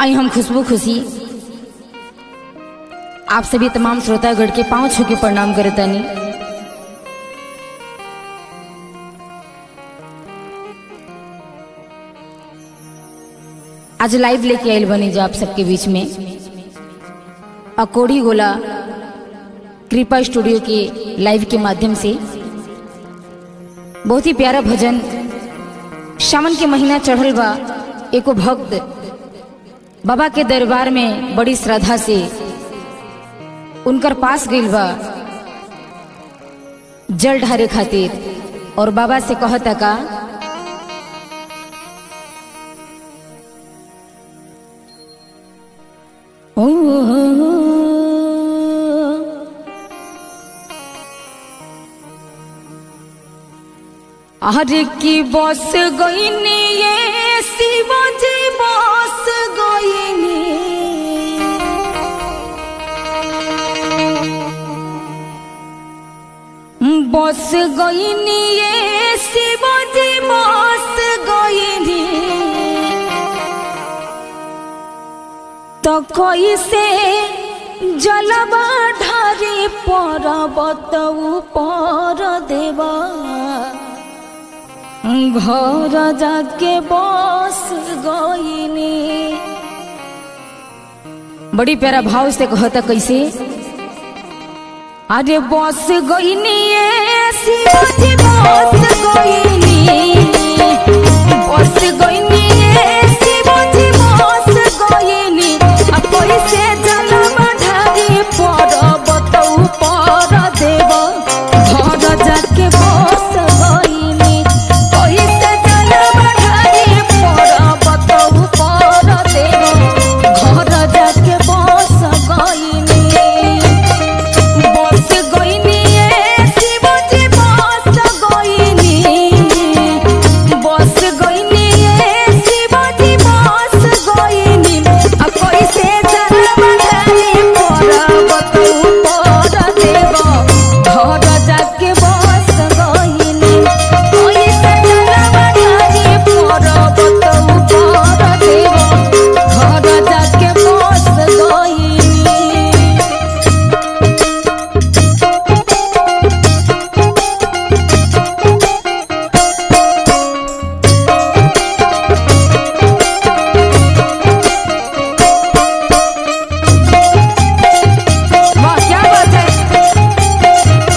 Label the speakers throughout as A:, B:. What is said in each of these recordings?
A: आई हम खुशबू खुशी आप सभी तमाम श्रोतागढ़ के पांव छू के प्रणाम करतानी आज लाइव लेके आयल बनी जो आप सबके बीच में अकोड़ी गोला कृपा स्टूडियो के लाइव के माध्यम से बहुत ही प्यारा भजन सावन के महीना चढ़ल बा एको भक्त बाबा के दरबार में बड़ी श्रद्धा से उनकर पास गइल बा जल ढारे खातिर और बाबा से कहता का ओ, अरे की बस गईनी ये शिवाजी बस गईनी बस गईनी ये शिवाजी बस गईनी तो कैसे जलवा ढारी पर्वत ऊपर देवा घर जाके बस गईनी बड़ी प्यारा भाव से कहता कैसे अरे बस गईनी ये शिवाजी बस गईनी बस गईनी ये शिवाजी बस गईनी अब कैसे जलवा ढारी पर्वत ऊपर देवा घर जाके बस गईनी कैसे जलवा ढारी पर्वत ऊपर देवा घर जाके बस गईनी बस गईनी ये शिवजी बस गईनी बस गईनी ये शिवजी बस गईनी आ कैसे जलवा ढारी पर्वत ऊपर देवा घर जाके बस गईनी कैसे जलवा ढारी पर्वत ऊपर देवा घर जाके बस गईनी वाह क्या बात है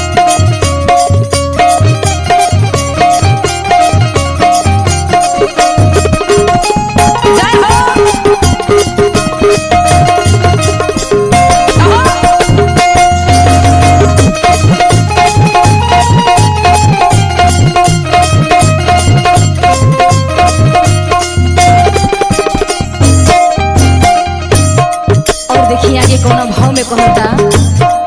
A: जय हो और देखिए आगे कौन भाव में कहता